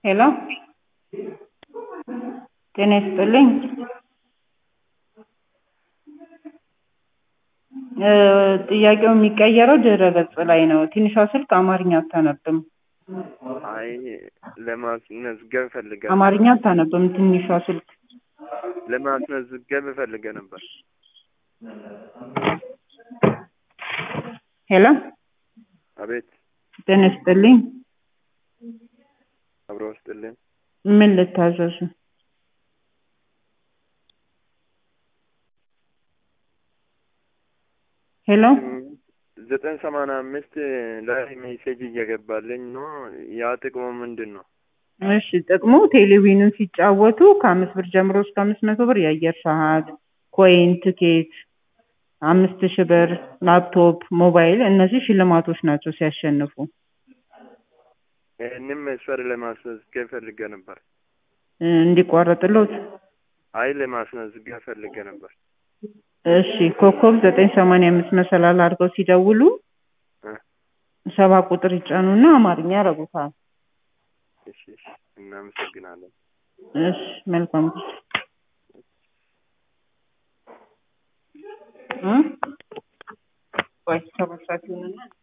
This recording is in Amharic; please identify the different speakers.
Speaker 1: ሄሎ ጤና ይስጥልኝ ጥያቄው የሚቀየረው ድረ ገጽ ላይ ነው። ትንሿ ስልክ አማርኛ አታነብም።
Speaker 2: አይ ለማስመዝገብ ፈልገ
Speaker 1: አማርኛ አታነብም ትንሿ ስልክ።
Speaker 2: ለማስመዝገብ ፈልገ ነበር።
Speaker 1: ሄሎ
Speaker 2: አቤት
Speaker 1: ጤና ይስጥልኝ
Speaker 2: አብሮ ውስጥልን
Speaker 1: ምን ልታዘዙ? ሄሎ
Speaker 2: ዘጠኝ ሰማንያ አምስት ላይ ሜሴጅ እየገባልኝ ነው። ያ ጥቅሙ ምንድን ነው?
Speaker 1: እሺ ጥቅሙ ቴሌቪዥንን ሲጫወቱ ከአምስት ብር ጀምሮ እስከ አምስት መቶ ብር የአየር ሰዓት፣ ኮይን፣ ትኬት አምስት ሺህ ብር ላፕቶፕ፣ ሞባይል እነዚህ ሽልማቶች ናቸው ሲያሸንፉ።
Speaker 2: ይህንም መስፈር ለማስመዝገብ ፈልገ ነበር።
Speaker 1: እንዲቋረጥሎት
Speaker 2: አይ ለማስመዝገብ ፈልገ ነበር።
Speaker 1: እሺ ኮከብ ዘጠኝ ሰማንያ አምስት መሰላል አድርገው ሲደውሉ
Speaker 2: እ
Speaker 1: ሰባ ቁጥር ይጫኑና አማርኛ ያረጉታል።
Speaker 2: እሺ እሺ እናመሰግናለን።
Speaker 1: እሺ መልካም ጊዜ እ ቆይ ሰባት ሰዓት ይሆንና